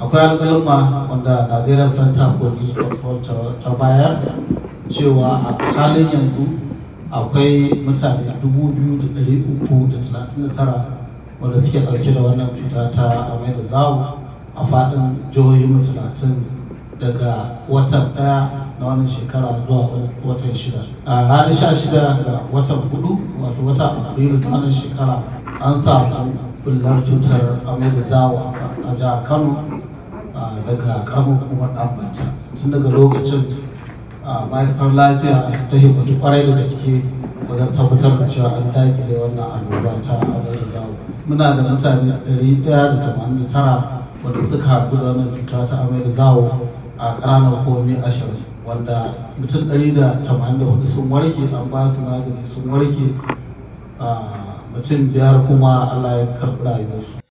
akwai alƙalma wanda Nigerian Center for Disease Control ta bayar cewa a halin yanzu akwai mutane 2,339 wanda suke ɗauke da wannan cuta ta amai da zawo a faɗin jihohin talatin daga watan ɗaya na wannan shekara zuwa watan shida a ranar sha shida ga watan hudu wato wata afrilu na wannan shekara an samu bullar cutar amai da zawo a jihar kano daga karamar hukumar ɗanbata tun daga lokacin ma'aikatar lafiya ta himmatu kwarai da gaske wajen tabbatar da cewa an dakile wannan annoba ta amai da zawo muna da mutane 189 wanda suka haɗu da wannan cuta ta amai da zawo a ƙananan hukumomi ashirin wanda mutum 184 sun warke an ba su magani sun warke mutum biyar kuma allah ya karɓi rayuwarsu